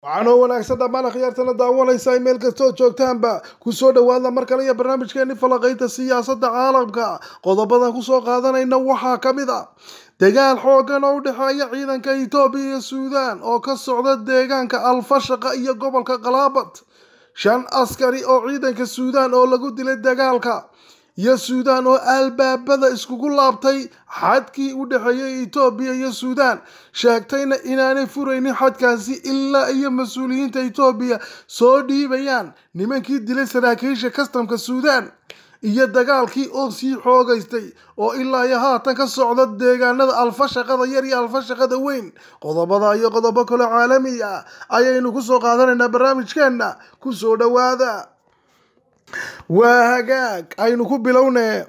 waxaanoo wanaagsan dhammaan akhyaartana daawanaysa meel kastoo joogtaanba kusoo dhowaada mar kale iyo barnaamijkeeni falaqaynta siyaasadda caalamka qodobadan kusoo qaadanayna waxaa ka mid a dagaal xoogan oo u dhexeeya ciidanka etoobiya iyo suudaan oo ka socda deegaanka alfashaqa iyo gobolka qalaabat shan askari oo ciidanka suudaan oo lagu dilay dagaalka iyo suudaan oo albaabada iskugu laabtay xadkii u dhexeeyay etoobiya iyo suudaan sheegtayna inaanay furaynin xadkaasi ilaa iyo mas-uuliyiinta etoobiya soo dhiibayaan nimankii dilay saraakiisha kastamka suudaan iyo dagaalkii oo sii xoogaystay oo ilaa iyo haatan ka socda deegaanada alfashaqada yar iyo alfashaqada weyn qodobada iyo qodobo kale caalami ah ayaynu kusoo qaadanaynaa barnaamijkeenna kusoo dhowaada waa hagaag aynu ku bilownee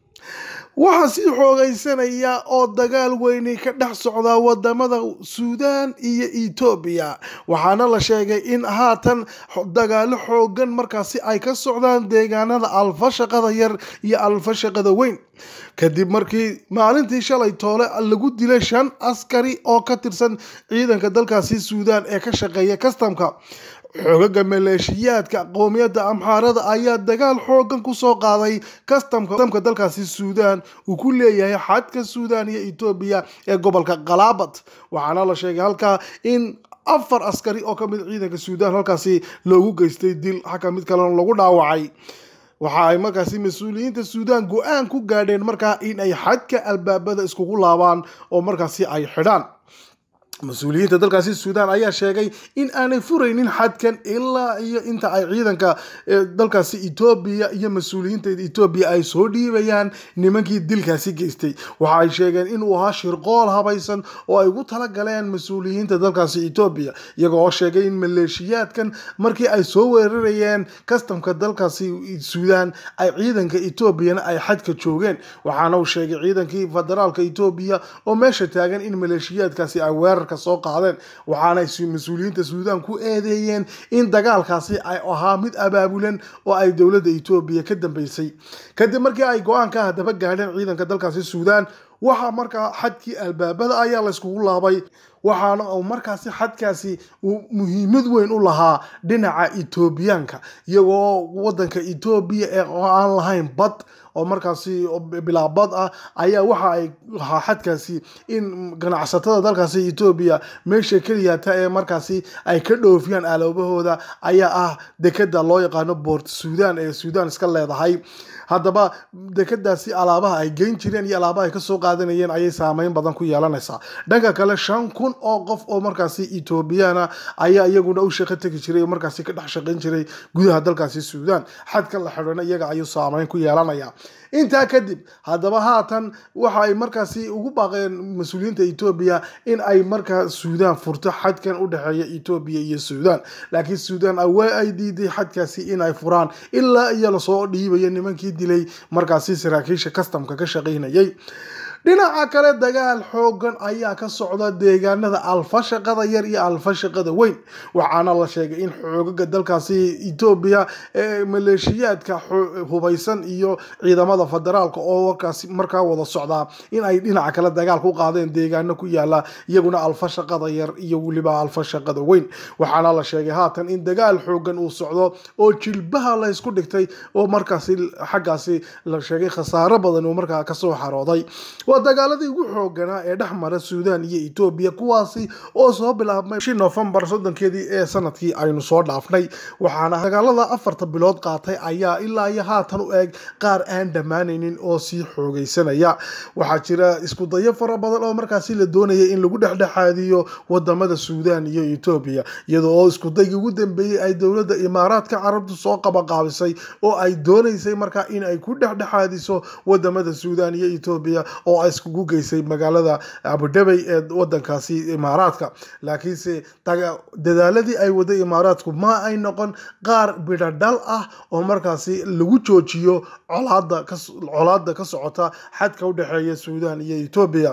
waxaa sii xoogaysanaya oo dagaal weyni ka dhex socdaa wadamada suudaan iyo etoobiya waxaana la sheegay in haatan dagaalo xoogan markaasi ay ka socdaan deegaanada alfashaqada yar iyo alfashaqada weyn kadib markii maalintii shalay toole lagu dilay shan askari oo ka tirsan ciidanka dalkaasi suudaan ee ka shaqeeya kastamka xoogaga maleeshiyaadka qowmiyadda amxaarada ayaa dagaal xoogan kusoo qaaday kastamka dalkaasi suudaan uu ku leeyahay xadka suudaan iyo etoobiya ee gobolka qalaabat waxaana la sheegay halkaa in afar askari oo kamid ciidanka suudaan halkaasi loogu geystay dil xaka mid kalena lagu dhaawacay waxa ay markaasi mas-uuliyiinta suudaan go-aan ku gaadheen markaa in ay xadka albaabada iskugu laabaan oo markaasi ay xidhaan mas-uuliyiinta dalkaasi suudaan ayaa sheegay in aanay furaynin xadkan ilaa iyo inta ay ciidanka dalkaasi etoobiya iyo mas-uuliyiinta etoobiya ay soo dhiibayaan nimankii dilkaasi geystay waxa ay sheegeen inuu ahaa shirqool habaysan oo ay ugu talagaleen mas-uuliyiinta dalkaasi etoobiya iyagoo oo sheegay in maleeshiyaadkan markii ay soo weerarayeen kastamka dalkaasi suudaan ay ciidanka etoobiyana ay xadka joogeen waxaana uu sheegay ciidankii federaalka etoobiya oo meesha taagan in maleeshiyaadkaasi ay weerar soo qaadeen waxaana mas-uuliyiinta suudaan ku eedeeyeen in dagaalkaasi ay ahaa mid abaabulan oo ay dowladda etoobiya ka dambeysay kadib markii ay go-aanka haddaba gaadheen ciidanka dalkaasi suudaan waxaa markaa xadkii albaabada ayaa layskugu laabay waxaana uu markaasi xadkaasi uu muhiimad weyn u lahaa dhinaca etoobiyaanka iyagoo wadanka etoobiya ee oo aan lahayn bad oo markaasi bilaabad ah ayaa waxa ay lahaa xadkaasi in ganacsatada dalkaasi etoobiya meesha keliyata ee markaasi ay ka dhoofiyaan aloobahooda ayaa ah dekeda loo yaqaano boort suudaan ee suudaan iska leedahay haddaba dekadaasi alaabaha ay geyn jireen iyo alaabaha ay kasoo qaadanayeen ayay saameyn badan ku yeelanaysaa dhanka kale shan kun oo qof oo markaasi etoobiyana ayaa iyaguna u shaqo tegi jiray oo markaasi ka dhex shaqayn jiray gudaha dalkaasi suudaan xadka la xidhana iyaga ayuu saameyn ku yeelanaya intaa kadib haddaba haatan waxa ay markaasi ugu baaqeen mas-uuliyiinta etoobiya in ay markaa suudaan furto xadkan u dhexeeya etoobiya iyo suudaan laakiin suudaan awaa ay diiday xadkaasi in ay furaan ilaa iyo lasoo dhiibayo nimankii dilay markaasi saraakiisha kastamka ka shaqaynayay dhinaca kale dagaal xoogan ayaa ka socda deegaanada alfashaqada yar iyo alfashaqada weyn waxaana la sheegay in xoogaga dalkaasi etoobiya ee maleeshiyaadka hubaysan iyo ciidamada federaalka oo warkaasi markaa wada socdaa in ay dhinaca kale dagaal ku qaadeen deegaano ku yaala iyaguna alfashaqada yar iyo weliba alfashaqada weyn waxaana la sheegay haatan in dagaal xoogan uu socdo oo jilbaha la ysku dhigtay oo markaasi xaggaasi la sheegay khasaaro badan uu markaa kasoo xarooday waa dagaaladii ugu xooganaa ee dhex mara suudaan iyo etoobiya kuwaasi oo soo bilaabmay bishii noofembar soddonkeedii ee sanadkii aynu soo dhaafnay waxaana dagaalada afarta bilood qaatay ayaa ilaa iyo haatan u eeg qaar aan dhammaanaynin oo sii xoogaysanaya waxaa jira isku dayo fara badan oo markaasi la doonaya in lagu dhexdhexaadiyo wadamada suudaan iyo etoobiya iyadoo oo iskudaygii ugu dambeeyey ay dowladda imaaraadka carabtu soo qabaqaabisay oo ay doonaysay markaa in ay ku dhexdhexaadiso wadamada suudaan iyo etoobiya oo ay iskugu geysay magaalada abudhabay ee wadankaasi imaaraadka laakiinse dadaaladii ay waday imaaraadku ma ay noqon qaar bidhadhal ah oo markaasi lagu joojiyo colaada ka socota xadka u dhexeeya suudaan iyo etoobiya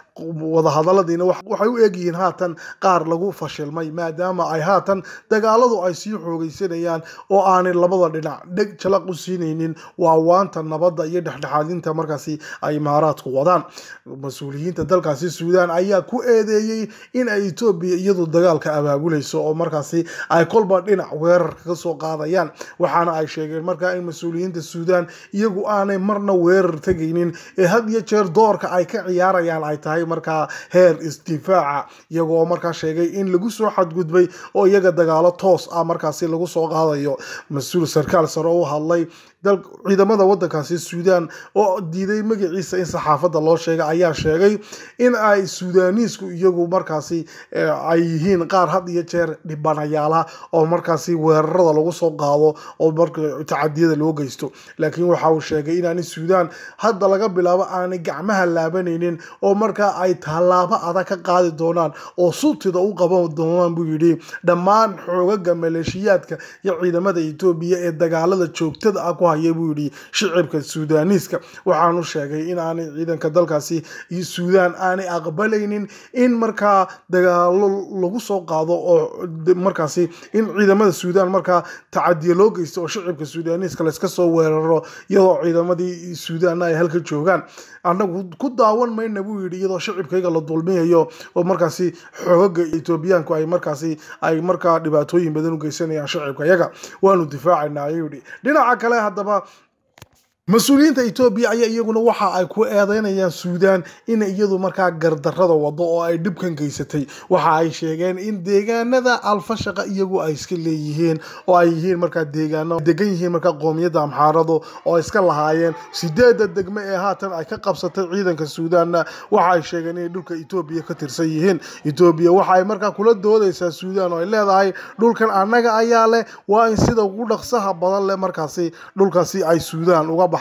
wadahadaladiina waxay u egyihiin haatan qaar lagu fashilmay maadaama ay haatan dagaaladu ay sii xoogeysanayaan oo aanay labada dhinac dheg jalaq u siinaynin waawaanta nabadda iyo dhexdhexaadinta markaasi ay imaaraadku wadaan mas-uuliyiinta dalkaasi suudaan ayaa ku eedeeyey in ay etoobiya iyadu dagaalka abaabulayso oo markaasi ay kolba dhinac weerarka ka soo qaadayaan waxaana ay sheegeen markaa in mas-uuliyiinta suudaan iyagu aanay marna weerar tegaynin ee had iyo jeer doorka ay ka ciyaarayaan ay tahay markaa heer isdifaaca iyagoo markaa sheegay in lagu soo xadgudbay oo iyaga dagaalo toos ah markaasi lagu soo qaadayo mas-uul sarkaal sare u hadlay ciidamada wadankaasi suudaan oo diiday magaciisa in saxaafadda loo sheegay ayaa sheegay in ay suudaaniisku iyagu markaasi ay yihiin qaar had iyo jeer dhibanayaala oo markaasi weerarada lagu soo qaado oo marka tacadiyada loo geysto laakiin waxa uu sheegay inaani suudaan hadda laga bilaabo aanay gacmaha laabanaynin oo markaa ay tallaabo adag ka qaadi doonaan oo sultida u qaban doonaan buu yidhi dhammaan xoogaga maleeshiyaadka iyo ciidamada etoobiya ee dagaalada joogtada ah ku haya buu yidhi shicibka suudaaniiska waxaanu sheegay in aanay ciidanka dalkaasi iyo suudaan aanay aqbalaynin in markaa dagaalo lagu soo qaado oo markaasi in ciidamada suudaan markaa tacadiya loo geysto oo shicibka suudaaniiska layska soo weeraro iyadoo ciidamadii suudaanna ay halka joogaan annagu ku daawan mayna buu yidhi iyadoo shicibkayga la dulmiyayo oo markaasi xoogaga etoobiyaanku ay markaasi ay markaa dhibaatooyin badan u geysanayaan shicibka yaga waanu difaacaynaa ayuu yidhi dhinaca kale haddaba mas-uuliyiinta etoobiya ayaa iyaguna waxa ay ku eedeynayaan suudaan in iyadu markaa gardarada wado oo ay dhibkan geysatay waxa ay sheegeen in deegaanada alfashaqa iyagu ay iska leeyihiin oo ay yihiin markaa deegaano degan yihiin markaa qoomiyadda amxaaradu oo ay iska lahaayeen sideedda degme ee haatan ay ka qabsatay ciidanka suudaanna waxa ay sheegeen inay dhulka etoobiya ka tirsan yihiin etoobiya waxa ay markaa kula doodaysaa suudaan oo ay leedahay dhulkan annaga ayaa leh waa in sida ugu dhaqsaha badan leh markaasi dhulkaasi ay suudaan uga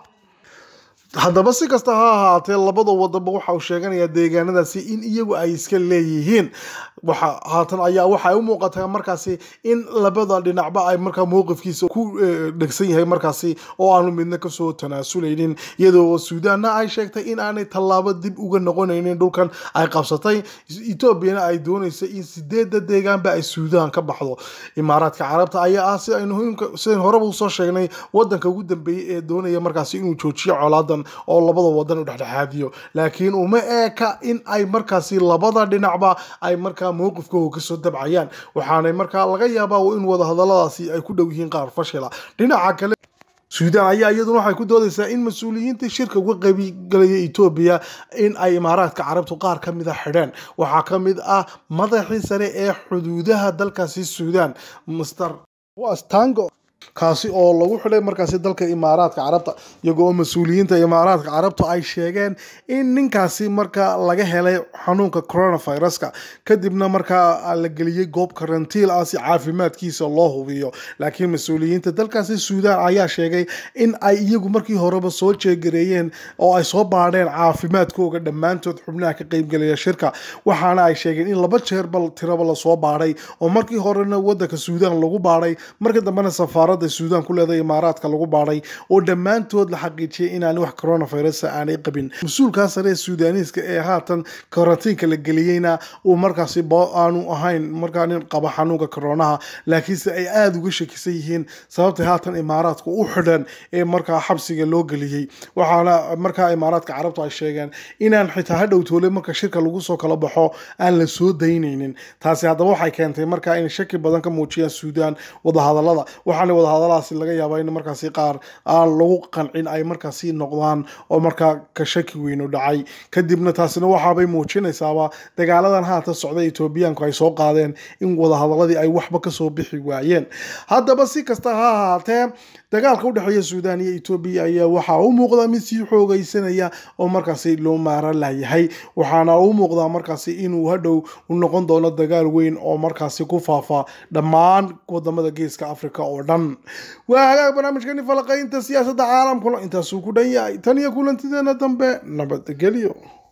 haddaba si kasta ha ahaatee labada wadanba waxa uu sheeganayaa deegaanadaasi in iyagu ay iska leeyihiin waxa haatan ayaa waxay u muuqataa markaasi in labada dhinacba ay markaa mowqifkiisa ku dhegsan yahay markaasi oo aanu midna kasoo tanaasuleynin iyadoo suudaanna ay sheegtay in aanay tallaabo dib uga noqonaynin dhulkan ay qabsatay etoobiyana ay doonaysa in sideedda deegaanba ay suudaan ka baxdo imaaraadka carabta ayaa ah si aynu sidayn horeba usoo sheegnay wadanka ugu dambeeyey ee doonaya markaasi inuu joojiyo colaadan oo labada wadan u dhexdhexaadiyo laakiin uma eeka in ay markaasi labada dhinacba ay markaa mowqifkooga kasoo dabcayaan waxaanay markaa laga yaabaa in wadahadaladaasi ay ku dhow yihiin qaar fashila dhinaca kale suudaan ayaa iyaduna waxay ku doodaysaa in mas-uuliyiinta shirka uga qaybgalaya etoobiya in ay imaaraadka carabtu qaar ka mid a xidheen waxaa ka mid ah madaxii sare ee xuduudaha dalkaasi suudaan master wastango kaasi oo lagu xidhay markaasi dalka imaaraadka carabta iyagoo mas-uuliyiinta imaaraadka carabta ay sheegeen in ninkaasi markaa laga helay xanuunka coronaviruska kadibna markaa la geliyey goob karantiil ah si caafimaadkiisa loo hubiyo laakiin mas-uuliyiinta dalkaasi suudaan ayaa sheegay in ay iyagu markii horeba soo jeegareeyeen oo ay soo baadheen caafimaadkooga dhammaantood xubnaha ka qeybgelaya shirka waxaana ay sheegeen in laba jeerba tiraba lasoo baadhay oo markii horena wadanka suudaan lagu baadhay marka dambena safaarada suudaan ku leedahay imaaraadka lagu baadhay oo dhammaantood la xaqiijiyay inaan wax coronavirus aanay qabin mas-uulkaa sare ee suudaaniiska ee haatan karantiinka la geliyeyna uu markaasi aanu ahayn markaa nin qaba xanuunka koronaha laakiinse ay aada uga shakisan yihiin sababtay haatan imaaraadka u xidhan ee markaa xabsiga loo geliyey waxaana markaa imaaraadka carabtu ay sheegeen inaan xitaa hadhow toole marka shirka lagu soo kala baxo aan la soo daynaynin taasi haddaba waxay keentay markaa in shaki badan ka muujiyaan suudaan wadahadalada waxaana wadahadaladaasi laga yaabaa in markaasi qaar aan lagu qancin ay markaasi noqdaan oo markaa ka shaki weynu dhacay kadibna taasina waxaabay muujinaysaaba dagaaladan haatan socda etoobiyaanku ay soo qaadeen in wadahadaladii ay waxba kasoo bixi waayeen haddaba si kasta ha ahaatee dagaalka udhexeeya suudaan iyo etoobiya ayaa waxaa u muuqda mid sii xoogeysanaya oo markaasi loo maaran layahay waxaana u muuqdaa markaasi inuu hadhow u noqon doono dagaal weyn oo markaasi ku faafa dhammaan wadamada geeska africa oo dhan waa hagaag barnaamijkani falaqaynta siyaasadda caalamkuna intaasuu ku dhan yahay tan iyo kulantideena dambe nabadgelyo